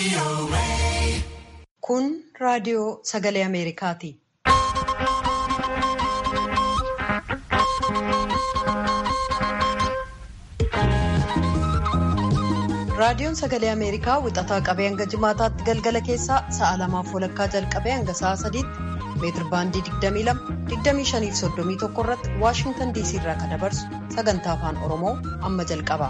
Kun raadiyoo sagalee Ameerikaati. Raadiyoon sagalee Ameerikaa wixataa qabee hanga jimaataatti galgala keessaa sa'a lamaaf walakkaa jalqabee hanga sa'a sadiitti meetir baandii 22-25-31 irratti Waashintan DC irraa kan dabarsu sagantaa afaan Oromoo amma jalqaba.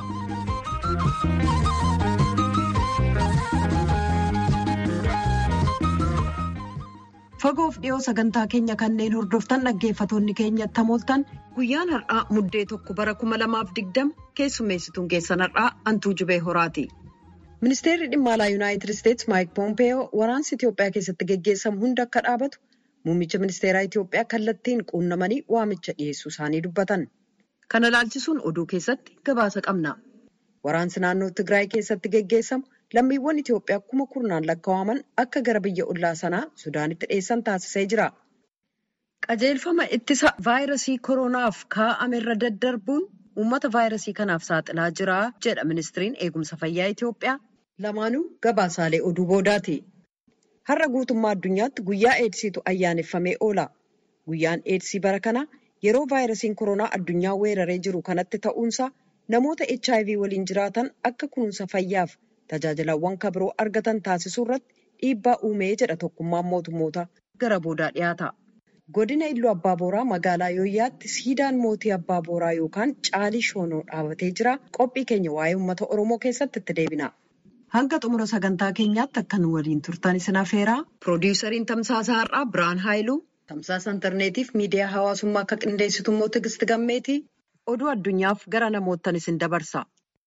Fagoof dhiyoo sagantaa keenya kanneen hordoftan dhaggeeffatoonni keenya tamooltan guyyaan har'aa muddee tokko bara 2020 keessummeessituun keessan har'aa antuu jubee horaati. Ministeerri dhimma alaa Yuunaayitid Isteetsi Maayik Poompeyoo waraansi Itoophiyaa keessatti geggeessamu hunda akka dhaabatu muummicha ministeeraa Itoophiyaa kallattiin quunnamanii waamicha dhiyeessuu isaanii dubbatan. Kana ilaalchisuun oduu keessatti gabaasa qabna. Waraansi naannoo Tigraay keessatti geggeessamu lammiiwwan Itoophiyaa kuma kurnaan lakkaa'aman akka gara biyya ollaa sanaa Sudaanitti dhiyeessan taasisee jira. Qajeelfama ittisa vaayirasii koronaaf kaa'ame irra daddarbuun uummata vaayirasii kanaaf saaxilaa jira jedha ministiriin eegumsa fayyaa Itoophiyaa. Lamaanuu gabaasaalee oduu boodaati. Har'a guutummaa addunyaatti guyyaa eedsiitu ayyaaneffamee oola. Guyyaan eedsii bara kana yeroo vaayirasiin koronaa addunyaa weeraree jiru kanatti ta'uunsaa namoota HIV waliin jiraatan akka kunuunsa fayyaaf tajaajilawwan kabiroo argatan taasisuu irratti dhiibbaa uumee jedha tokkummaan mootummoota gara boodaa dhiyaata. Godina Illuu Abbaa Booraa magaalaa Yooyyaatti siidaan mootii Abbaa Booraa yookaan Caalii Shoonoo dhaabatee jira. Qophii keenya waa'ee uummata Oromoo keessatti itti deebina. Hanga xumura sagantaa keenyaatti akka nu waliin turtan isin afeeraa. Piroodiwusariin Tamsaasa Har'aa Birhaan Haayiluu, Tamsaasa Intarneetiif miidiyaa hawaasummaa akka qindeessitu immoo Tigisti Gammeetii. Oduu addunyaaf gara namoottan isin dabarsa.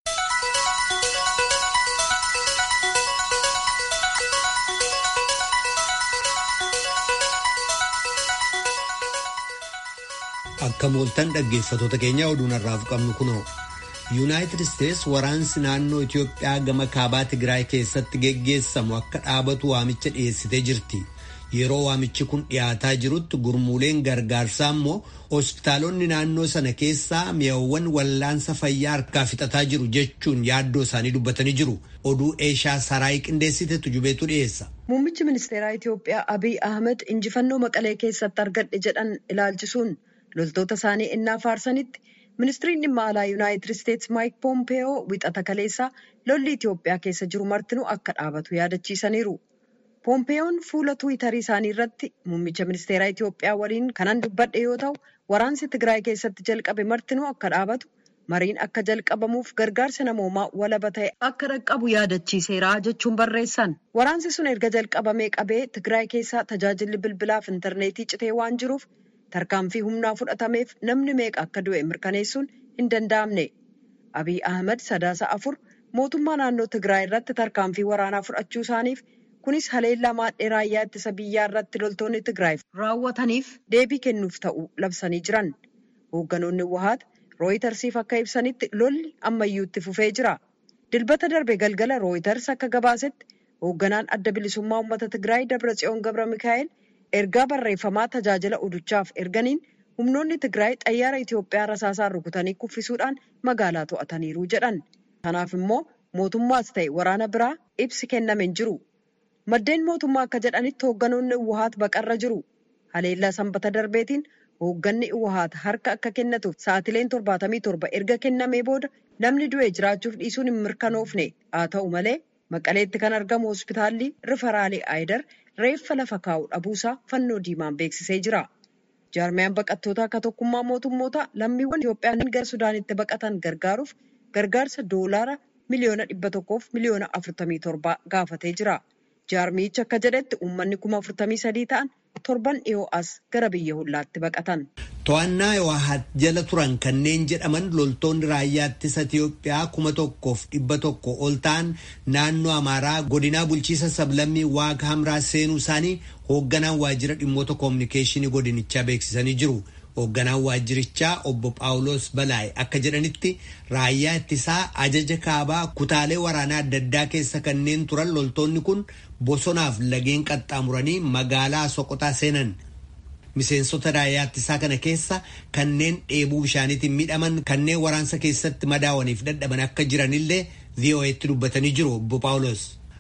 Akka mooltan dhaggeeffatoota keenya oduun har'aaf qabnu kunoo yuunaayitid isteets waraansi naannoo Itoophiyaa gama kaabaa Tigraay keessatti geggeessamu akka dhaabatu waamicha dhiyeessitee jirti. Yeroo waamichi kun dhiyaataa jirutti gurmuuleen gargaarsaa immoo hospitaalonni naannoo sana keessaa mi'awwan wallaansa fayyaa harkaa fixataa jiru jechuun yaaddoo isaanii dubbatanii jiru. Oduu Eeshaa Saraayii qindeessitetu jubeetu dhiyeessa. Muummichi ministeeraa Itoophiyaa Abiy Ahmed injifannoo Maqalee keessatti argadhe jedhan ilaalchisuun loltoota isaanii innaa faarsanitti ministiriin dhimma alaa yuunaayitid isteetsi maayik poompeyoo wixata kaleessaa lolli Itoophiyaa keessa jiru martinuu akka dhaabatu yaadachiisaniiru. Poompeeyoon fuula tuwitarii isaanii irratti muummicha ministeeraa Itoophiyaa waliin kanan dubbadhe yoo ta'u waraansi Tigraay keessatti jalqabe martinuu akka dhaabatu mariin akka jalqabamuuf gargaarsa namoomaa walaba ta'e akka dhaqqabu yaadachiiseera jechuun barreessan. Waraansi sun erga jalqabamee qabee Tigraay keessaa tajaajilli bilbilaaf intarneetii citee waan jiruuf tarkaanfii humnaa fudhatameef namni meeqa akka du'e mirkaneessuun hin danda'amne. Abiy Ahmed sadaasa afur mootummaa naannoo Tigraay irratti tarkaanfii waraanaa fudhachuu isaaniif kunis haleellaa maadhee raayyaa ittisa biyyaa irratti loltoonni Tigraay raawwataniif deebii kennuuf ta'u labsanii jiran. Hoogganoonni Wahaat Rooyitarsiif akka ibsanitti lolli ammayyuu itti fufee jira. Dilbata darbe galgala Rooyitars akka gabaasetti hoogganaan adda bilisummaa uummata Tigraay Dabratsiyoon Gabra Mikaa'el ergaa barreeffamaa tajaajila oduchaaf erganiin humnoonni Tigraay xayyaara Itoophiyaa rasaasaan rukutanii kuffisuudhaan magaalaa to'ataniiru jedhan. Kanaaf immoo mootummaas ta'e waraana biraa ibsi kenname hin jiru. Maddeen mootummaa akka jedhanitti hoogganoonni Uwahaat baqarra jiru. Haleellaa sanbata darbeetiin hoogganni Uwahaat harka akka kennatuuf sa'atileen torbaatamii torba erga kennamee booda namni du'e jiraachuuf dhiisuun hin mirkanoofne. Haa ta'u malee Maqaleetti kan argamu hospitaalli Rifaraalee Aayidar reeffa lafa kaa'u dhabuusaa fannoo diimaan beeksisee jira. Jaarmiyaan baqattoota akka tokkummaa mootummoota lammiiwwan Itoophiyaa gara Sudaanitti baqatan gargaaruuf gargaarsa doolaara miliyoona dhibba tokkoof miliyoona afurtamii torba gaafatee jira. Jaarmiyichi akka jedhetti uummanni kuma afurtamii sadii ta'an torban dhiyoo as gara biyya hollaatti baqatan. To'annaa Yoohaat jala turan kanneen jedhaman loltoonni raayyaa ittisa Itiyoophiyaa kuma tokkoof dhibba tokko ol ta'an naannoo Amaaraa godinaa bulchiisa sablammii Waag Hamraa seenuu isaanii hoogganaan waajjira dhimmoota koominikeeshinii godinichaa beeksisanii jiru. Hoogganaan waajjirichaa obbo Phaawulos Balaay akka jedhanitti raayyaa ittisaa ajaja kaabaa kutaalee waraanaa adda addaa keessa kanneen turan loltoonni kun bosonaaf lageen qaxxaamuranii magaalaa Soqotaa seenan. Miseensota raayyaa ittisaa kana keessa kanneen dheebuu bishaaniitiin miidhaman kanneen waraansa keessatti madaawaniif dadhaban akka jiranillee VOA'tti dubbatanii jiru obbo Phaawulos.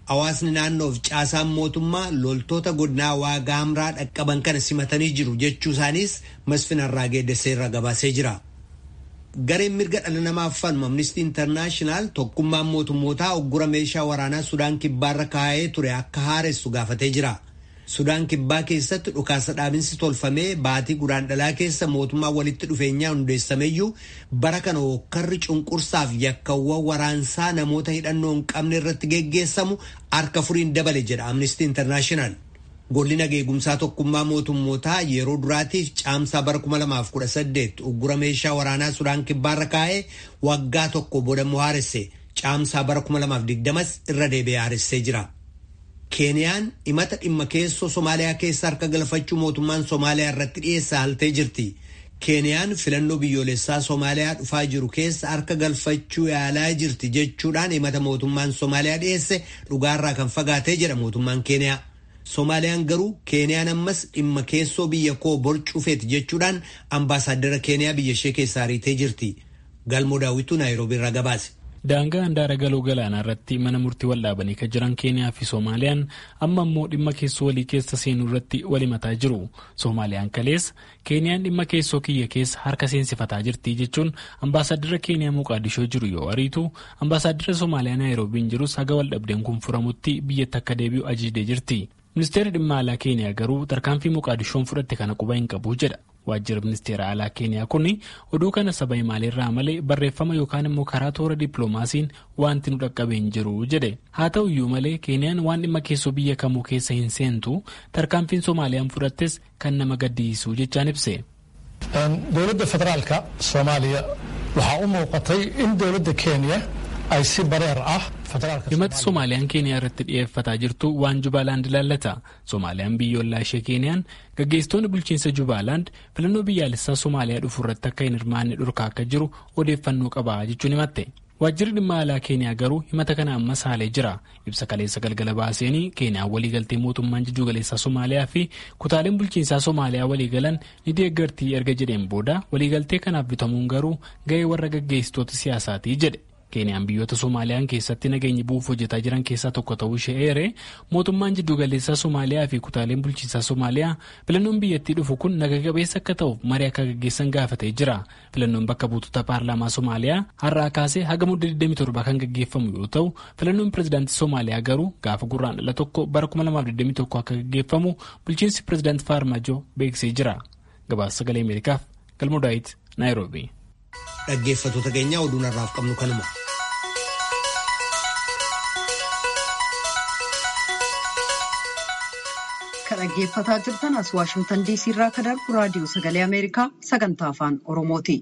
Hawaasni naannoof caasaan mootummaa loltoota godinaa waagaa hamraa dhaqqaban kana simatanii jiru jechuu isaaniis Masfin Arraagee Desseerra gabaasee jira. Gareen mirga dhala namaaf falmu Amnistii Intarnaashinaal tokkummaan mootummootaa oggura meeshaa waraanaa Sudaan kibbaarra kaa'ee ture akka haaressu gaafatee jira. Sudaan kibbaa keessatti dhukaasa dhaabinsi tolfamee baatii guraandhalaa keessa mootummaa walitti dhufeenyaa hundeessameyyuu bara kana hokkarri cunqursaaf yakkawwan waraansaa namoota hidhannoo hin qabne irratti geggeessamu harka furiin dabale jedha Amnistii Intarnaashinaal. Golli nageegumsaa tokkummaa mootummootaa yeroo duraatiif caamsaa bara 2018 uggura meeshaa waraanaa Sudaan kibbaarra kaa'ee waggaa tokko boodammoo haaresse caamsaa bara 2020 irra deebi'ee haaressee jira. Keeniyaan himata dhimma keessoo Somaaliyaa keessa harka galfachuu mootummaan Somaaliyaa irratti dhiyeessa haltee jirti. Keeniyaan filannoo biyyoolessaa Somaaliyaa dhufaa jiru keessa harka galfachuu yaalaa jirti jechuudhaan himata mootummaan Somaaliyaa dhiyeesse dhugaarraa kan fagaatee jedha mootummaan Keeniyaa. Somaaliyaan garuu Keeniyaan ammas dhimma keessoo biyya koo borcuufeeti jechuudhaan ambaasaaddara Keeniyaa biyya ishee keessaa ariitee jirti. Galmoo daawwituu Naayiroobii irraa gabaase. Daangaa handaara galoo galaanaa irratti mana murtii wal dhaabanii kan jiran Keeniyaa fi Soomaaliyaan amma immoo dhimma keessoo walii keessa seenuu irratti wal himataa jiru. Soomaaliyaan kaleessa Keeniyaan dhimma keessoo kiyya keessa harka seensifataa jirti jechuun ambaasaaddara Keeniyaa Moqaadishoo jiru yoo ariitu ambaasaaddara Soomaaliyaa Naayiroobiin jirus haga wal dhabdeen kun furamutti biyyatti akka deebi'u ajajdee jirti. Ministeerri dhimma alaa Keeniyaa garuu tarkaanfii Moqaadishoon fudhatte kana quba hin qabu jedha. Waajjira ministeera alaa Keeniyaa kun oduu kana saba maaliirraa malee barreeffama yookaan immoo karaa toora dippiloomaasiin wanti nu dhaqqabee hin jiru jedhe. Haa ta'u iyyuu malee Keeniyaan waan dhimma keessoo biyya kamuu keessa hin seentu tarkaanfiin Soomaaliyaan fudhattes kan nama gaddisiisu jechaan ibse. Dowladda federaalka Soomaaliya waxaa u muuqatay in dowladda Keeniya ay si bareer ah himata soomaaliyaan keeniyaa irratti dhiyeeffataa jirtu waan jubaalaand ilaallata soomaaliyaan biyyoolaa ishee keeniyaan gaggeessitoonni bulchiinsa jubaalaand filannoo biyyaalessaa soomaaliyaa dhufu irratti akka hin hirmaanne dhorkaa akka jiru odeeffannoo qaba jechuun himatte waajjirri dhimma alaa keeniyaa garuu himata kana ammas haalee jira ibsa kaleessa galgala baaseenii keeniyaan waliigaltee mootummaan jiddu galeessaa soomaaliyaa fi kutaaleen bulchiinsaa soomaaliyaa waliigalan ni deeggartii erga jedheen booda waliigaltee kanaaf bitamuun garuu ga'ee warra gaggeessitoota siyaasaatii jedhe. keeniyaan biyyoota soomaaliyaan keessatti nageenya bu'uuf hojjetaa jiran keessaa tokko ta'uu ishee eere mootummaan jiddugaleessaa soomaaliyaa fi kutaaleen bulchiinsaa soomaaliyaa filannoon biyyattii dhufu kun naga qabeessa akka ta'uuf marii akka gaggeessan gaafatee jira filannoon bakka buutota paarlaamaa soomaaliyaa har'aa kaasee haga mudda 27 kan gaggeeffamu yoo ta'u filannoon pirezidaantii soomaaliyaa garuu gaafa gurraandhala tokko bara 2021 akka gaggeeffamu bulchiinsi pirezidaantii faarmaajoo beeksisee jira gabaasa sagalee ameerikaaf galmoo daawit naayiroobii. Dhaggeeffattoota keenya oduun har'aaf qabnu kanuma. Kan dhaggeeffataa jirtan as Waashimtan DC irraa kan darbu raadiyoo sagalee Ameerikaa sagantaa afaan Oromooti.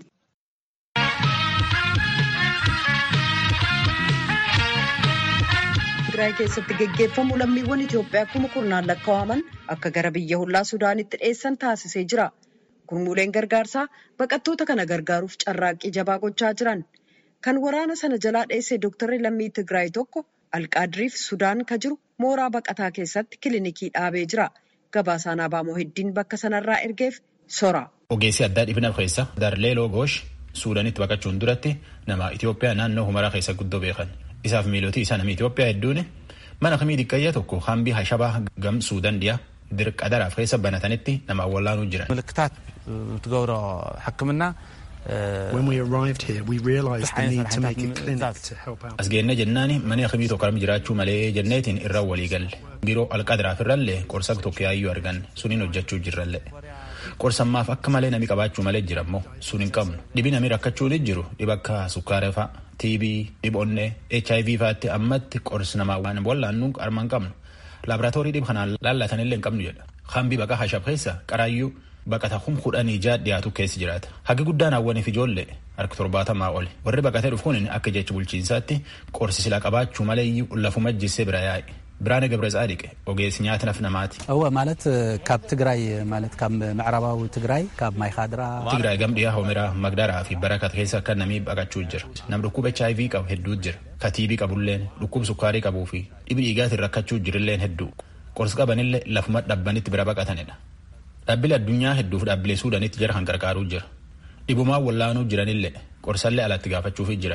Tigraay keessatti geggeeffamu lammiiwwan Itoophiyaa kuma kurnaan lakkaa'aman akka gara biyya hollaa Sudaanitti dhiyeessan taasisee jira. Gurmuuleen gargaarsaa baqattoota kana gargaaruuf carraaqqii jabaa gochaa jiran. Kan waraana sana jalaa dheesse Dooktarri lammii Tigraay tokko Alqaadiriif Sudaan ka jiru mooraa baqataa keessatti kilinikii dhaabee jira. Gabaasaan Abaamoo heddiin bakka sanarraa ergeef sora. Ogeessi addaa dhibina keessa Darlee Logoosh Suudaanitti baqachuun duratti nama Itoophiyaa naannoo Humaraa keessa guddoo beekan. Isaaf miilootii isaa namni Itoophiyaa hedduun mana kamii xiqqayyaa tokko hambii hashabaa gam Suudaan dhiyaa dirqa daraaf keessa banatanitti nama awwaalaanuu jiran. ምልክታት ትገብሮ ሕክምና When we arrived here, we realised the need to make a clinic to help out. As geenne jennaani mana kamii tokko armi jiraachuu malee jenneetiin irra walii galle. Biroo alqadaraaf irrallee qorsa tokko yaayyuu arganne suniin hojjechuu jirralle. Qorsammaaf akka malee nami qabaachuu malee jira immoo sun hin qabnu. Dhibi nami rakkachuu ni jiru dhiba akka sukkaara fa'a, TB, dhibonnee, HIV fa'aatti ammatti qorsi namaa waan wallaannu arma hin qabnu. Laaboraatoorii dhib kanaan laallatanillee hin qabnu jedha. Hambi baqa hashab keessa qaraayyuu baqata hum kudhanii ijaa dhiyaatu keessa jiraata. Hagi guddaan hawwaniif ijoollee harka torbaatamaa oli. Warri baqatee dhufu kun akka jecha bulchiinsaatti qorsi silaa qabaachuu malee lafuma jissee bira yaa'e. Biraane ገብረ ጻዲቅ ogeessi nyaata naf namaati. እወ ማለት ካብ ትግራይ ማለት ካብ ምዕራባዊ ትግራይ ካብ ማይ ካድራ Tigraay gam dhiyaa homiraa magdaraa fi barakat keessa akka namii baqachuu jira. Nam dhukkuba HIV qabu hedduutu jira. Ka TB qabulleen dhukkuba sukkaarii qabuu fi dhibi dhiigaatiin rakkachuu jirilleen hedduu. Qorsi qabanillee lafuma dhabbanitti bira baqatanidha. Dhaabbilee addunyaa hedduuf dhaabbilee suudanitti jara kan gargaaruu jira. Dhibumaa wallaanuu jiranillee qorsallee alatti gaafachuufi jiran.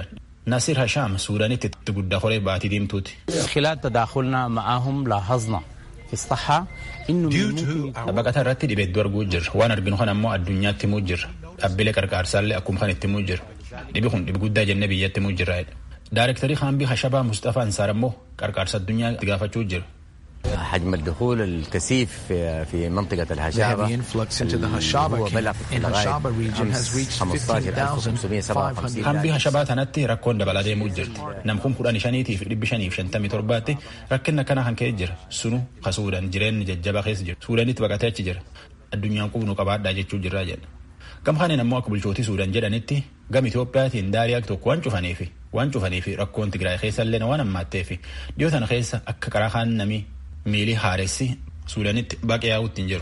Nasir Hashaam Suudaanitti itti guddaa horee baatii diimtuuti. خلال تداخلنا معهم لاحظنا في الصحة إنه من ممكن Baqata irratti dhibeedduu arguu jirra. Waan arginu kan ammoo addunyaatti himuu jirra. Dhaabbilee qarqaarsaallee akkuma kan itti himuu jirra. Dhibi kun dhibi guddaa jennee biyyatti himuu jirra. Daarektarii Haambii Hashabaa Mustafaa Ansaar ammoo qarqaarsa addunyaa itti gaafachuu jira. حجم الدخول الكثيف في في منطقة The الهشابة heavy influx into the Hashaba هو بلغ in لغاية Hashaba region has reached 15557 Hambii Hashabaa tanatti rakkoon dabalaa deemuu jirti. Namkun kudhan shaniitiif dhibbi shaniif shantamii torbaatti rakkinna kana kan ka'e jira. Sunu ka Suudaan jireenyi jajjabaa keessa jira. Suudaanitti baqatee achi jira. Addunyaan qubnu qabaadhaa jechuu jirraa jedha. Gama kaneen ammoo akka bulchootii Suudaan jedhanitti gama Itoophiyaatiin daariyaa tokko waan cufaniifi waan cufaniifi rakkoon Tigraay keessa illee waan hammaatteefi dhiyoo tana keessa akka karaa kaan namii miilii haaressi Suudaanitti baqee yaa'uutti hin jiru.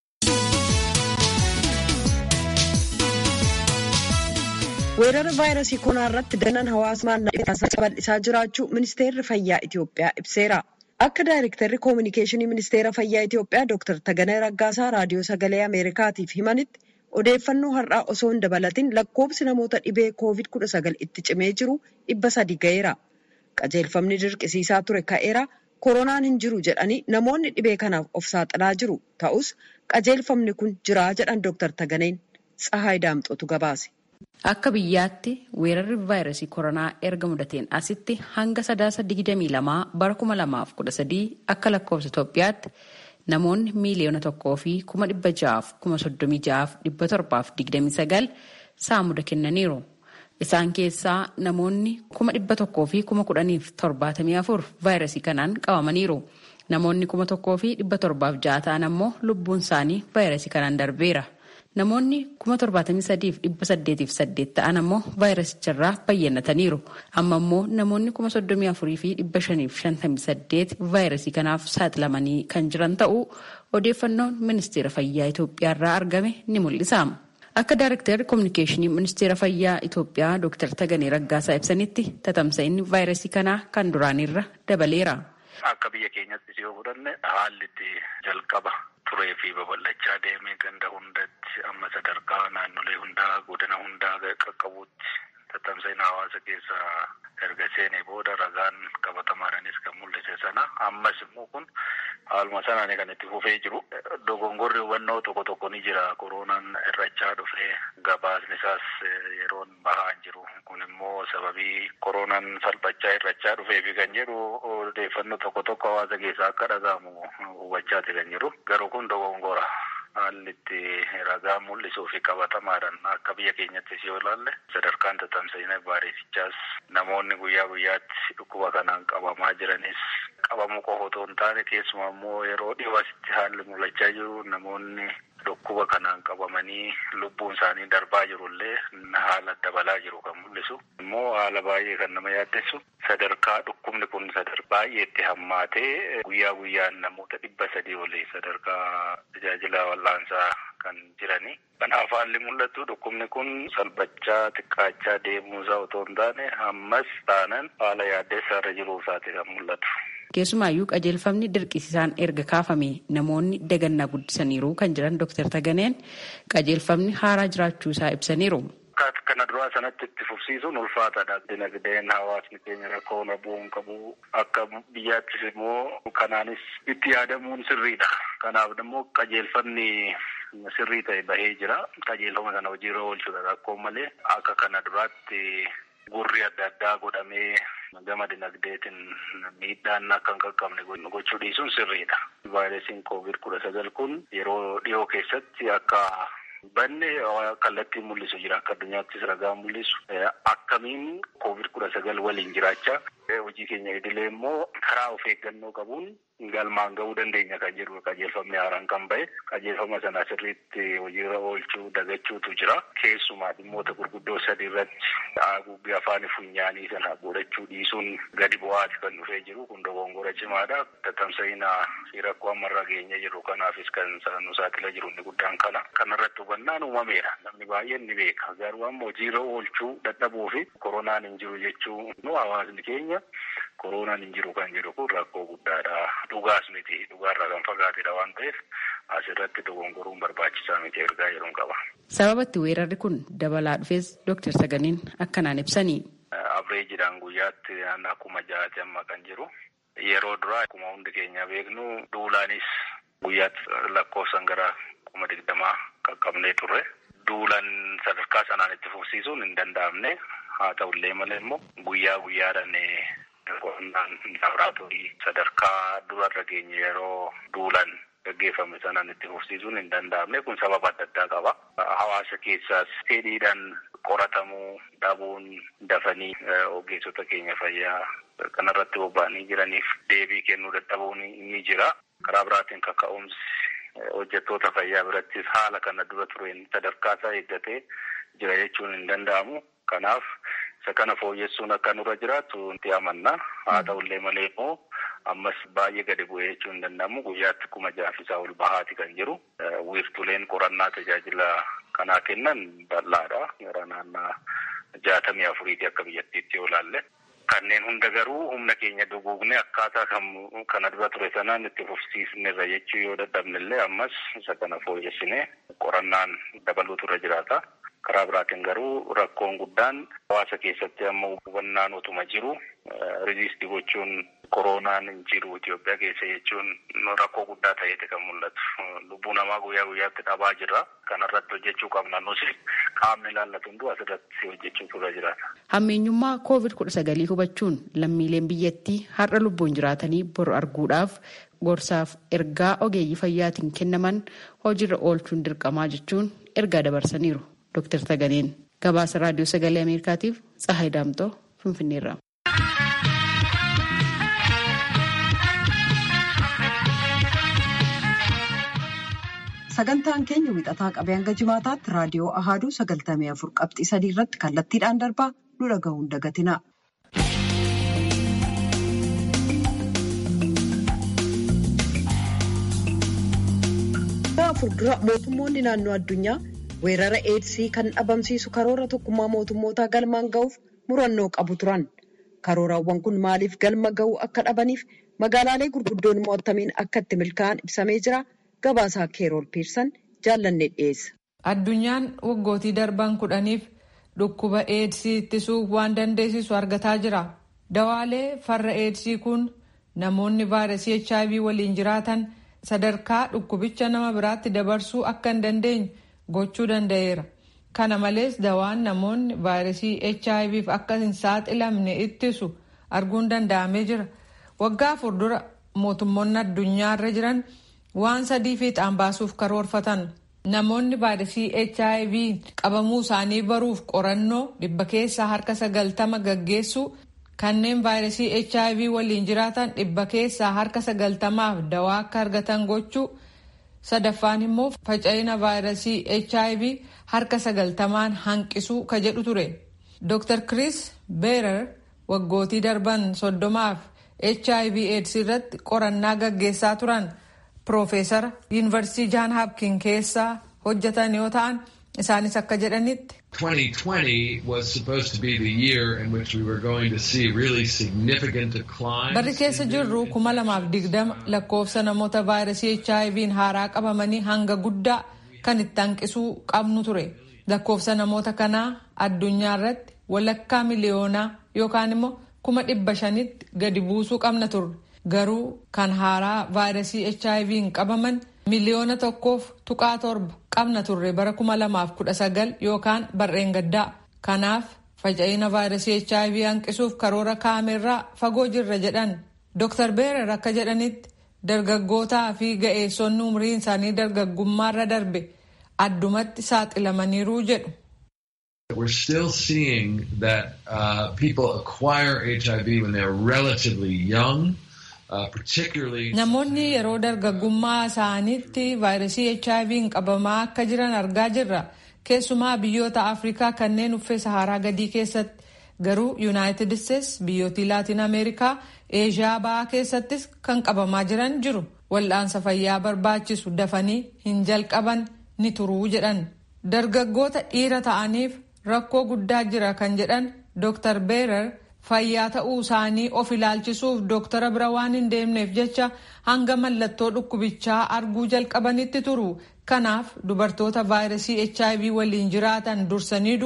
Weerara vaayirasii koronaa irratti danan hawaasummaan bal'isaa jiraachuu ministeerri fayyaa Itoophiyaa ibseera. Akka daayirektarri koominikeeshinii ministeera fayyaa Itoophiyaa Dr. Taganee Raggaasaa raadiyoo sagalee Ameerikaatiif himanitti odeeffannoo har'aa osoo hin dabalatin lakkoobsi namoota dhibee COVID-19 itti cimee jiru dhibba sadi ga'eera. Qajeelfamni dirqisiisaa ture ka'eera. Koronaan hin jiru jedhanii namoonni dhibee kanaaf of saaxilaa jiru. Ta'us qajeelfamni kun jiraa jedhan Dr. Taganeen Tsahaay Daamxootu gabaase. Akka biyyaatti weerarri vaayirasii koronaa erga mudateen asitti hanga sadaasa 22 bara 2013 akka lakkoofsa Itoophiyaatti namoonni miiliyoona tokkoo fi kuma dhibba ja'aaf kuma soddomii ja'aaf dhibba torbaaf digdamii sagal saamuda kennaniiru. Isaan keessaa namoonni kuma dhibba tokkoo fi kuma kudhaniif torbaatamii afur vaayirasii kanaan qabamaniiru. Namoonni kuma tokkoo fi dhibba torbaaf ja'a ta'an ammoo lubbuun isaanii vaayirasii kanaan darbeera. Namoonni kuma torbaatamii sadiif dhibba saddeetiif saddeet ta'an ammoo vaayirasicharraa bayyanataniiru. Amma immoo namoonni kuma soddomii afurii fi dhibba shaniif shantamii saddeet vaayirasii kanaaf saaxilamanii kan jiran ta'uu odeeffannoon ministeera fayyaa Itoophiyaarraa argame ni mul'isa. Akka daayirektarri koominikeeshinii ministeera fayyaa Itoophiyaa Dr. Taganee Raggaasaa ibsanitti tatamsa'inni vaayirasii kanaa kan duraanirra dabaleera. Akka biyya keenyatti yoo fudhanne haalli itti jalqaba turee fi babal'achaa deemee ganda hundatti amma sadarkaa naannolee hundaa godina hundaa qaqqabuutti tatamsa'ina hawaasa keessa erga seenee booda ragaan qabatamaadhaanis kan mul'ise sana ammas immoo kun haaluma sanaan kan itti fufee jiru dogongorri hubannoo tokko tokko ni jira koronaan irrachaa dhufee gabaasni isaas yeroon bahaa hin jiru kun immoo sababii koronaan salphachaa irrachaa dhufee fi kan jedhu odeeffannoo tokko tokko hawaasa keessaa akka dhaga'amu hubachaati kan jiru garuu kun dogongora haalli itti ragaa mul'isuu fi qabatamaadhaan akka biyya keenyattis yoo ilaalle sadarkaan tatamsa'ina vaayirasichaas namoonni guyyaa guyyaatti dhukkuba kanaan qabamaa jiranis qabamuu qofa otoo hin taane keessumaa immoo yeroo dhiyoo asitti haalli mul'achaa jiru namoonni dhukkuba kanaan qabamanii lubbuun isaanii darbaa jirullee haala dabalaa jiru kan mul'isu immoo haala baay'ee kan nama yaaddessu sadarkaa dhukkubni kun sadarkaa baay'eetti hammaatee guyyaa guyyaan namoota dhibba sadii olii sadarkaa tajaajila wal'aansaa kan jirani. Kanaaf haalli mul'atu dhukkubni kun salphachaa xiqqaachaa deemuusaa otoo hin taane ammas taanan haala yaaddeessaa irra jiruu isaati kan mul'atu. Keessumaayyuu qajeelfamni dirqisiisaan erga kaafame namoonni dagannaa guddisaniiru kan jiran Dr. Taganeen qajeelfamni haaraa jiraachuu isaa ibsaniiru. Kana duraa sanatti itti fufsiisuun ulfaataadha. Dinagdeen hawaasni keenya rakkoo bu'uun qabu akka biyyaattis immoo kanaanis itti yaadamuun sirriidha. Kanaaf immoo qajeelfamni sirrii ta'e bahee jira. Qajeelfama sana hojiirra oolchuudha rakkoo malee akka kana duraatti gurri adda addaa godhamee gama dinagdeetiin miidhaan akka hin qaqqabne gochuu dhiisuun sirriidha. Vaayirasiin koovid kudha sagal kun yeroo dhiyoo keessatti akka banne kallattiin mul'isu jira akka addunyaattis ragaa mul'isu akkamiin koovid kudha sagal waliin jiraachaa hojii keenya idilee immoo karaa of eeggannoo qabuun galmaan ga'uu dandeenya kan jedhu qajeelfamni haaraan kan ba'e qajeelfama sana sirriitti hojiirra oolchuu dagachuutu jira keessumaa dhimmoota gurguddoo sadii irratti haguuggii afaan funyaanii sana godhachuu dhiisuun gadi bu'aati kan dhufee jiru kun dogongora cimaadha tatamsa'ina fi rakkoo ammarra geenye jiru kanaafis kan nu saaxila jiru inni guddaan kana kanarratti hubannaan uumameera namni baay'een ni beeka garuu amma hojiirra oolchuu dadhabuu fi koronaan hin jiru jechuu nu hawaasni keenya koronaan hin jiru kan jedhu kun rakkoo guddaadha. Dhugaas miti dhugaarraa kan fagaatedha waan ta'eef asirratti dogongoruun barbaachisaa miti ergaa jedhuun qaba. Sababa itti weerarri kun dabalaa dhufes Dooktar Taganeen akkanaan ibsanii. Abreejiidhaan guyyaatti naannoo kuma ja'aati amma kan jiru. Yeroo duraa akkuma hundi keenya beeknu duulaanis guyyaatti lakkoofsan gara kuma digdamaa qaqqabnee turre. Duulan sadarkaa sanaan itti fufsiisuun hin danda'amne. Haa ta'ullee malee immoo guyyaa guyyaadhaan qonnaan laaboraatoorii sadarkaa durarra geenye yeroo duulan gaggeeffame sanaan itti fufsiisuun hin danda'amne kun sababa adda addaa qaba. Hawaasa keessaas fedhiidhaan qoratamuu dhabuun dafanii ogeessota keenya fayyaa kanarratti bobba'anii jiraniif deebii kennuu dadhabuun ni jira. Karaa biraatiin kaka'umsi hojjettoota fayyaa birattis haala kana dura tureen sadarkaa isaa eeggatee jira jechuun hin danda'amu. Kanaaf isa kana fooyyessuun akka nurra jiraatu nuti amanna. Haa ta'ullee malee immoo ammas baay'ee gadi bu'ee jechuun hin danda'amu. Guyyaatti kuma jaafisaa ol bahaati kan jiru. Wiirtuleen qorannaa tajaajila kanaa kennan bal'aadha. Gara naannaa jaatamii afuriiti akka biyyattiitti yoo ilaalle. Kanneen hunda garuu humna keenya duguugne akkaataa kana dura ture sanaan itti fufsiisnerra jechuu yoo dadhabne illee ammas isa kana fooyyessine qorannaan dabaluutu irra jiraata. Karaa biraatiin garuu rakkoon guddaan hawaasa keessatti amma hubannaan utuma jiru riziistii gochuun koronaan hin jiru Itoophiyaa keessa jechuun rakkoo guddaa ta'eeti kan mul'atu. Lubbuu namaa guyyaa guyyaatti dhabaa jirra. Kanarratti hojjechuu qabna nus qaamni ilaallatu hunduu asirratti hojjechuutu irra jiraata. Hammeenyummaa koovid kudha sagalii hubachuun lammiileen biyyattii har'a lubbuun jiraatanii bor arguudhaaf gorsaaf ergaa ogeeyyii fayyaatiin kennaman hojiirra oolchuun dirqamaa jechuun ergaa dabarsaniiru. Dr. Taganeen gabaasa raadiyoo sagalee Ameerikaatiif Tsahaay Daamtoo Finfinneerra. Sagantaan keenya wixataa qabee hanga jimaataatti raadiyoo Ahaaduu sagaltamii afur qabxii sadii irratti kallattiidhaan darbaa nu dhaga'uun dagatina. afur dura mootummoonni naannoo addunyaa weerara eedsii kan dhabamsiisu karoora tokkummaa mootummootaa galmaan ga'uuf murannoo qabu turan. Karooraawwan kun maaliif galma ga'uu akka dhabaniif magaalaalee gurguddoon mo'atamiin akka itti milkaa'an ibsamee jira. Gabaasaa Keerool Piirsan jaallanne dhiyeessa. Addunyaan waggootii darban kudhaniif dhukkuba eedsii ittisuuf waan dandeessisu argataa jira. Dawaalee farra eedsii kun namoonni vaayirasii HIV waliin jiraatan sadarkaa dhukkubicha nama biraatti dabarsuu akka hin dandeenye gochuu danda'eera. Kana malees dawaan namoonni vaayirasii HIVf akka hin saaxilamne ittisu arguun danda'amee jira. Waggaa afur dura mootummoonni addunyaarra jiran waan sadii fiixaan baasuuf karoorfatan. Namoonni vaayirasii HIV qabamuu isaanii baruuf qorannoo dhibba keessaa harka sagaltama gaggeessuu kanneen vaayirasii HIV waliin jiraatan dhibba keessaa harka sagaltamaaf dawaa akka argatan gochuu sadaffaan immoo faca'ina vaayirasii HIV harka sagaltamaan hanqisuu ka jedhu ture. Dr. Chris Beerer waggootii darban soddomaaf HIV AIDS irratti qorannaa gaggeessaa turan Piroofeesara Yuunivarsiitii Jaan Hapkin keessaa hojjetan yoo ta'an isaanis akka jedhanitti. 2020 was supposed to be the year in which we were going to see really significant declines. Barri keessa jirru kuma lamaaf digdama lakkoofsa namoota vaayirasii HIV'n haaraa qabamanii hanga guddaa kan itti hanqisuu qabnu ture. Lakkoofsa namoota kanaa addunyaa irratti walakkaa miliyoonaa yookaan immoo kuma dhibba shanitti gadi buusuu qabna turre. Garuu kan haaraa vaayirasii HIV'n qabaman miliyoona tokkoof tuqaa torba qabna turre bara kuma lamaaf kudha sagal yookaan barreen gaddaa. Kanaaf faca'ina vaayirasii HIV hanqisuuf karoora kaamerraa fagoo jirra jedhan. Dr. Beerer akka jedhanitti dargaggootaa fi ga'eessonni umriin isaanii dargaggummaarra darbe addumatti saaxilamaniiru jedhu. We're still seeing that uh, people acquire HIV when they're relatively young. Namoonni yeroo dargaggummaa isaaniitti vaayirasii HIV'n qabamaa akka jiran argaa jirra. Keessumaa biyyoota Afrikaa kanneen uffee Saharaa gadii keessatti garuu Yuunaayitid Isteets biyyootii Laatiin Ameerikaa Eeshiyaa ba'aa keessattis kan qabamaa jiran jiru. Wal'aansa fayyaa barbaachisu dafanii hin jalqaban ni turuu jedhan. Dargaggoota dhiira ta'aniif rakkoo guddaa jira kan jedhan Dr. Beerer. fayyaa ta'uu isaanii of ilaalchisuuf dooktara bira waan hin deemneef jecha hanga mallattoo dhukkubichaa arguu jalqabanitti turu. Kanaaf dubartoota vaayirasii HIV waliin jiraatan dursanii du'u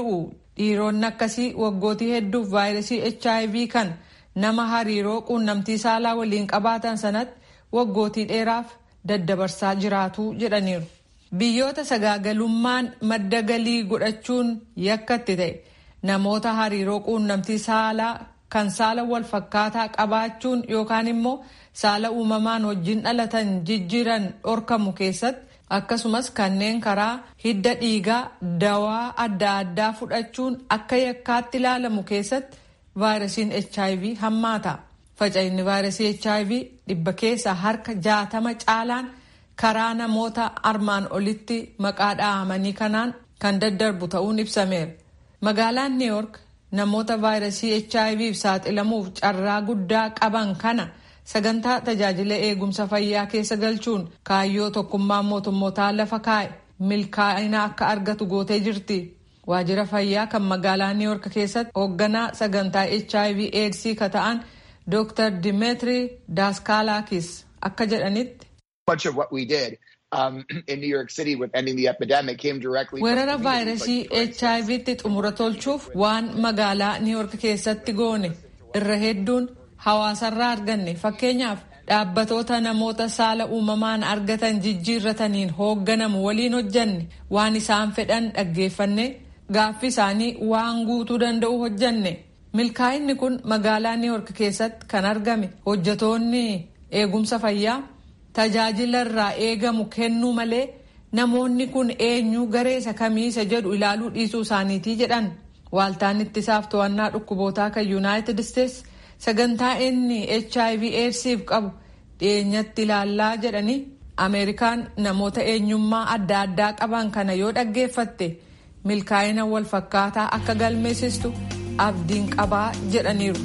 dhiironni akkasii waggootii hedduuf vaayirasii hiv kan nama hariiroo quunnamtii saalaa waliin qabaatan sanatti waggootii dheeraaf daddabarsaa jiraatu jedhaniiru. biyyoota sagaagalummaan madda galii godhachuun yakkatti ta'e namoota hariiroo quunnamtii saalaa kan saala wal fakkaataa qabaachuun yookaan immoo saala uumamaan wajjin dhalatan jijjiiran dhorkamu keessatti akkasumas kanneen karaa hidda dhiigaa dawaa adda addaa fudhachuun akka yakkaatti ilaalamu keessatti vaayirasiin hiv hammaata faca'inni vaayirasii hiv dhibba keessa harka jaatama caalaan karaa namoota armaan olitti maqaa dhahamanii kanaan kan daddarbu ta'uun ibsameera magaalaan new york namoota vaayirasii hiv saaxilamuuf carraa guddaa qaban kana sagantaa tajaajila eegumsa fayyaa keessa galchuun kaayyoo tokkummaa mootummootaa lafa kaa'e milkaa'ina akka argatu gootee jirti waajjira fayyaa kan magaalaa new york keessatti hoogganaa sagantaa hiv aids ka ta'an dr dimetri daaskaalakis akka jedhanitti much of what we did um, in New York City with ending the epidemic came directly weerara vaayirasii hiv xumura tolchuuf waan magaalaa New York keessatti goone irra hedduun hawaasarraa arganne fakkeenyaaf dhaabbatoota namoota saala uumamaan argatan jijjiirrataniin hoogganamu waliin hojjanne waan isaan fedhan dhaggeeffanne gaaffii isaanii waan guutuu danda'u hojjanne milkaa'inni kun magaalaa New York keessatti kan argame hojjatoonni eegumsa fayyaa tajaajila irraa eegamu kennuu malee namoonni kun eenyu gareessa kamiisa jedhu ilaaluu dhiisuu isaaniitii jedhan waaltaan ittisaaf to'annaa dhukkubootaa kan yuunaayitid isteetsi sagantaa inni hiv eedsiif qabu dhiyeenyatti ilaallaa jedhanii ameerikaan namoota eenyummaa adda addaa qaban kana yoo dhaggeeffatte milkaa'ina wal fakkaataa akka galmeessistu abdiin qabaa jedhaniiru.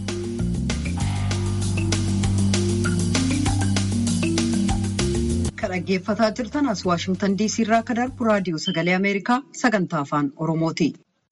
Kan dhaggeeffataa jirtan as Waashimtan diisii irraa kan darbu raadiyoo sagalee Ameerikaa sagantaa afaan Oromooti.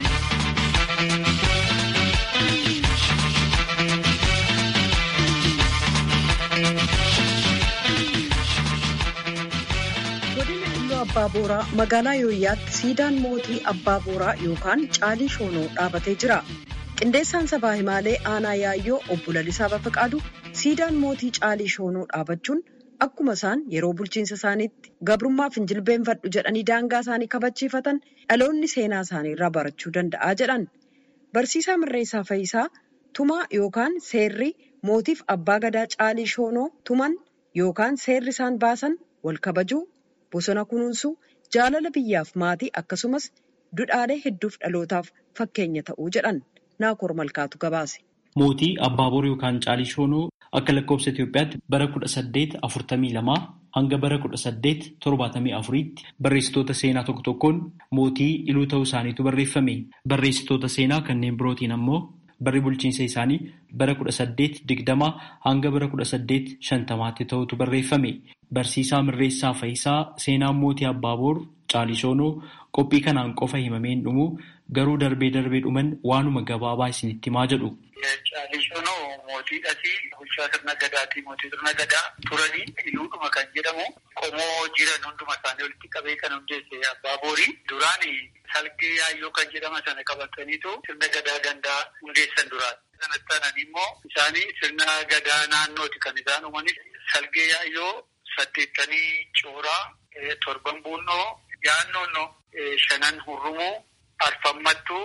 Godina Illoo Abbaa Booraa magaalaa Yooyyaatti siidaan mootii Abbaa Booraa yookaan Caalii Shoonoo dhaabatee jira. Qindeessaan sabaa himaalee aanaa yaayyoo obbo Lalisaa Bafaqaadu siidaan mootii Caalii Shoonoo dhaabachuun akkuma isaan yeroo bulchiinsa isaaniitti gabrummaaf hin jilbeenfadhu jedhanii daangaa isaanii kabachiifatan dhaloonni seenaa isaanii irraa barachuu danda'a jedhan. Barsiisaa Mirreessaa Fayisaa tumaa yookaan seerri mootiif abbaa gadaa Caalii Shoonoo tuman yookaan seerri isaan baasan wal kabajuu, bosona kunuunsuu, jaalala biyyaaf maatii akkasumas dudhaalee hedduuf dhalootaaf fakkeenya ta'uu jedhan. Naakoor Malkaatu gabaase. Mootii Abbaaboor yookaan Caalii Shoonoo akka lakkoofsa Itoophiyaatti bara kudha saddeet afurtamii lamaa hanga bara kudha saddeet torbaatamii afuriitti barreessitoota seenaa tokko tokkoon mootii iluu ta'uu isaaniitu barreeffame. Barreessitoota seenaa kanneen birootiin ammoo barri bulchiinsa isaanii bara kudha saddeet digdamaa hanga bara kudha saddeet shantamaatti ta'utu barreeffame. Barsiisaa Mirreessaa Fayisaa seenaan mootii Abbaaboor Caalii Shoonoo qophii kanaan qofa himameen dhumu garuu darbee darbee dhuman waanuma gabaabaa isinitti himaa jedhu. Caalii Shoonoo mootiidhati bulchaa sirna gadaatii mootii sirna gadaa turanii iluudhuma kan jedhamu qomoo jiran hunduma isaanii walitti qabee kan hundeesse Abbaaboori. Duraan salgee yaayyoo kan jedhama sana qabataniitu sirna gadaa gandaa hundeessan duraan. Sanatti aananii immoo isaanii sirna gadaa naannooti kan isaan uumanis salgee yaayyoo saddeettanii cooraa torban buunnoo yaannoon shanan hurrumuu arfammattuu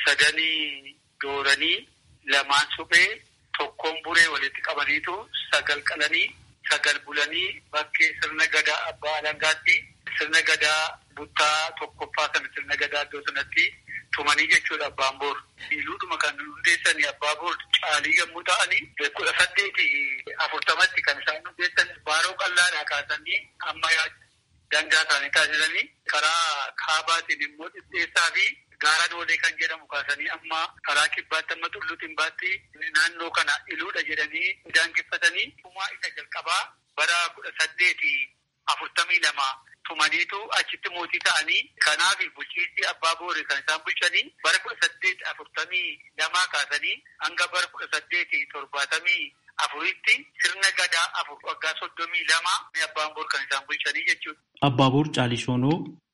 sadanii dooranii lamaan suphee tokkoon buree walitti qabaniitu sagal qalanii sagal bulanii bakkee sirna gadaa abbaa alangaatti sirna gadaa buttaa tokkoffaa sana sirna gadaa iddoo sanatti tumanii jechuudha abbaan boor. Iluudhuma kan hundeessanii abbaa boor caalii yommuu ta'anii kudha saddeeti afurtamatti kan isaan hundeessan baaroo qallaadhaa kaasanii amma dangaa isaanii taasisanii karaa kaabaatiin immoo dhidheessaa fi gaara doolee kan jedhamu kaasanii amma karaa kibbaatti amma tulluu timbaatti naannoo kana iluudha jedhanii daangeffatanii tumaa isa jalqabaa bara kudha saddeeti afurtamii lama tumaniitu achitti mootii ta'anii kanaaf bulchiinsi abbaa boori kan isaan bulchanii bara kudha saddeeti afurtamii lamaa kaasanii hanga bara kudha saddeeti torbaatamii afuritti sirna gadaa afur waggaa soddomii lama abbaan boor kan isaan bulchanii jechuudha. Abbaaboor Caalii Shoonoo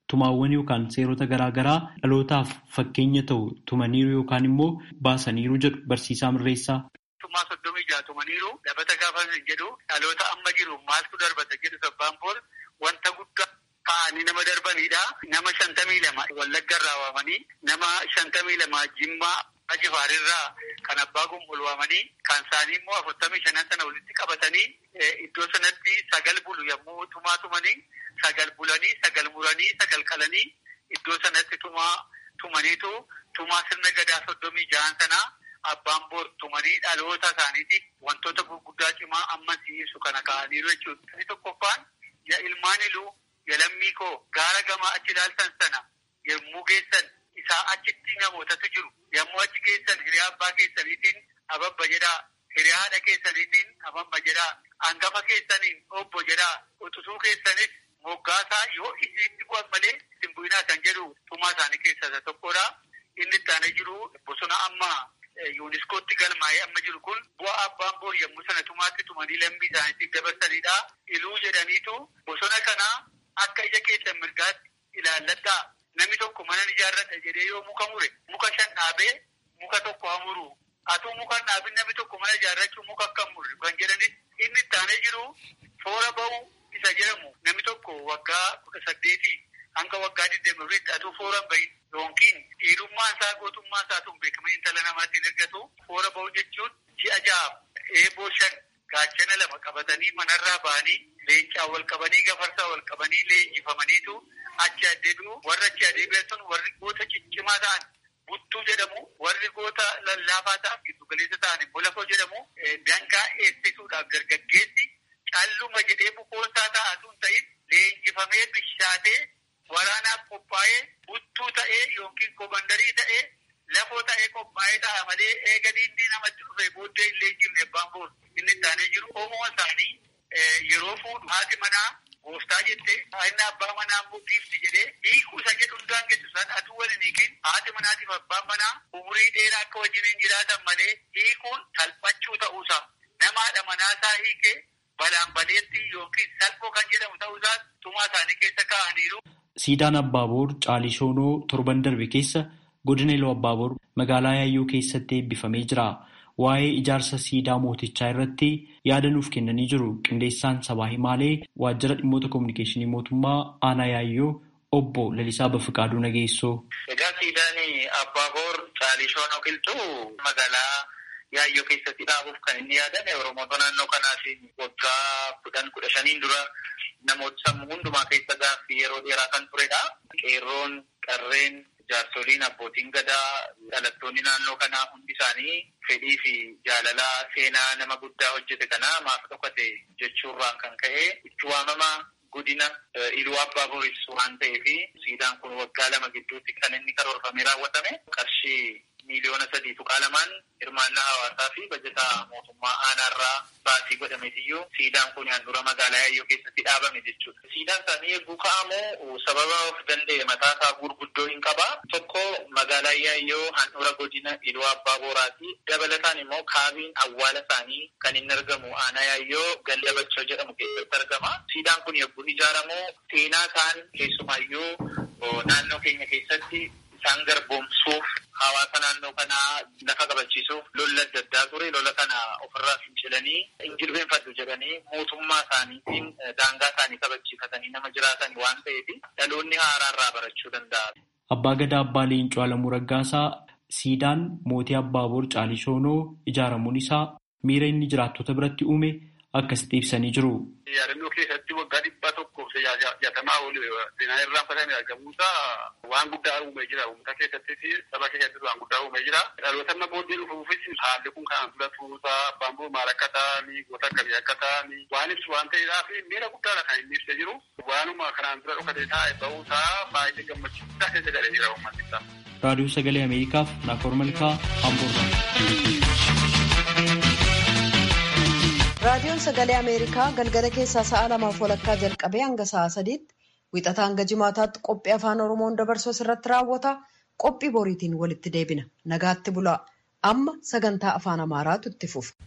tumaawwan yookaan seerota garaagaraa dhalootaaf fakkeenya ta'u tumaniiru yookaan immoo baasaniiru jedhu barsiisaa mirreessaa. Tumaa soddomii jaha tumaniiru dabata gaafa hin jedhu dhaloota amma jiru maaltu darbata jedhu sabbaan boor wanta guddaa ka'anii nama darbanidha. Nama shantamii lama wallaggarraa waamanii nama shantamii lama jimmaa ajifaarirraa kan abbaa gumbul waamanii kan isaanii immoo afurtamii shanan sana walitti qabatanii iddoo sanatti sagal bulu yommuu tumaa tumanii sagal bulanii sagal muranii sagal qalanii iddoo sanatti tumaa tumaniitu tumaa sirna gadaa soddomii jahan sanaa abbaan boor tumanii dhaloota isaaniitiif wantoota gurguddaa cimaa amma ibsu kana ka'aniiru jechuudha. Inni tokkoffaan ya ilmaan iluu ya lammii koo gaara gamaa achi ilaaltan sana yommuu geessan isaa achitti namootatu jiru. Yommuu achi geessan hiriyaa abbaa keessaniitiin ababba jedhaa. Hiriyaa haadha keessaniitiin ababba jedhaa. Hangafa keessaniin obbo jedhaa. Utusuu keessanis moggaasaa yoo isinitti bu'an malee isin bu'inaa kan jedhu tumaa isaanii keessaa isa tokkodha. Inni itti aanee jiru bosona amma yuuniskootti galmaa'ee amma jiru kun bu'aa abbaan boor yommuu sana tumaatti tumanii lammii isaaniitti dabarsanidha. Iluu jedhaniitu bosona kanaa akka ija keessan mirgaatti ilaalladhaa. Namni tokko mana ijaarradha jedhee yoo muka mure muka shan dhaabee muka tokko hamuru. Atuu muka dhaabin namni tokko mana ijaarrachuu muka akka murre kan jedhanis inni itti aanee jiru foora ba'uu isa jedhamu namni tokko waggaa kudha saddeetii hanga waggaa digdamii afuritti atuu foora bahin yookiin dhiirummaan isaa gootummaa isaa tun beekamanii intala namaatti ergatu foora ba'uu jechuun ji'a ja'a eeboo shan gaachana lama qabatanii manarraa ba'anii leencaa wal qabanii gafarsaa wal qabanii leenjifamaniitu achi adeemu warra achi adeebi'an sun warri goota ciccimaa ta'an buttuu jedhamu warri goota lallaafaa ta'an giddu galeessa ta'an immoo lafoo jedhamu dangaa eegsisuudhaaf dargaggeessi calluma jedhee bukoonsaa ta'atuun ta'in leenjifamee bishaatee waraanaaf qophaa'ee buttuu ta'ee yookiin komandarii ta'ee lafoo ta'ee qophaa'ee ta'a malee eega diinni namatti dhufe booddee hin leenjifne abbaan boor inni isaanii jiru oomoo isaanii yeroo fuudhu haati manaa gooftaa jette inni abbaa manaa immoo giifti jedhee hiikuu isa jedhu hundaan gettu san atuu waliin hiikin haati manaatiif abbaan manaa umurii dheeraa akka wajjiniin jiraatan malee hiikuun salphachuu ta'uusaa namaadha manaasaa hiikee balaan baleetti yookiin salphoo kan jedhamu ta'uusaa tumaa isaanii keessa kaa'aniiru. Siidaan Abbaaboor Caalishoonoo torban darbe keessa godina Iluu Abbaaboor magaalaa Yaayyoo keessatti eebbifamee jira. Waa'ee ijaarsa siidaa mootichaa irratti yaada nuuf kennanii jiru. Qindeessaan sabaa himaalee waajjira dhimmoota kominikeeshinii mootummaa aanaa Yaayyoo obbo Lalisaa Bafiqaaduu Nageessoo. Egaa siidaan Abbaaboor Caalishoonoo qilxuu magaalaa Yaayyoo keessatti dhaabuuf kan inni yaadame Oromoota naannoo kanaatiin waggaa kudhan kudha shaniin dura namoota sammuu hundumaa keessa gaaffii yeroo dheeraa kan turedha. Qeerroon, qarreen, jaarsoliin, abbootiin gadaa, dhalattoonni naannoo kanaa hundi isaanii fedhii fi jaalala seenaa nama guddaa hojjete kanaa maaf dhokate jechuurraan kan ka'e itti waamama godina iluu abbaa booris waan ta'eef siidaan kun waggaa lama gidduutti kan inni karoorfamee raawwatame qarshii miiliyoona sadii tuqaa lamaan hirmaannaa hawaasaa fi bajataa mootummaa aanaarraa baasii godhameetiyyuu siidaan kun handhuura magaalaa yaayyoo keessatti dhaabame jechuudha. Siidaan isaanii eeguu ka'amu sababa of danda'e mataa isaa gurguddoo hin qaba. Tokko magaalaa yaayyoo handhuura godina iluu abbaa booraati. Dabalataan immoo kaabiin awwaala isaanii kan inni argamu aanaa yaayyoo ganda bachoo jedhamu keessatti argama. Siidaan kun yogguu ijaaramu seenaa isaan keessumaayyuu naannoo keenya keessatti isaan garboomsuuf hawaasa naannoo kanaa lafa qabachiisuuf lola adda addaa ture lola kana ofirraa fincilanii injilbeenfadhu jedhanii mootummaa isaaniitiin daangaa isaanii kabachiifatanii nama jiraatan waan ta'eef dhaloonni haaraarraa barachuu danda'a. Abbaa Gadaa Abbaa Leencoo Alamuu Raggaasaa siidaan mootii Abbaaboor Caalishoonoo ijaaramuun isaa miira inni jiraattota biratti uume akkasitti ibsanii jiru. Yaadannoo keessatti waggaa dhibba tokkoof jaatamaa oli seenaa irraan fatamee argamuusaa waan guddaa uumee jira. Uummata keessattis saba keessattis waan guddaa uumee jira. Dhaloota amma booddee dhufuufis haalli kun kanaan dura turuusaa abbaan boo maal akka ta'anii goota akkamii akka ta'anii waan ibsu waan ta'eedhaaf miira guddaadha kan inni ibsee jiru. Waanuma kanaan dura dhokatee taa'e ba'uusaa baay'ee gammachuu guddaa keessa galee jira uummatni isaa. Raadiyoo Sagalee Ameerikaaf Naakoor Malkaa Hamburg. raadiyoon sagalee ameerikaa galgala keessaa sa'a lamaaf walakkaa jalqabee hanga sa'a sadiitti wixata hanga jimaataatti qophii afaan oromoon dabarsuu irratti raawwata qophii boriitiin walitti deebina nagaatti bulaa amma sagantaa afaan amaaraatu itti fufa.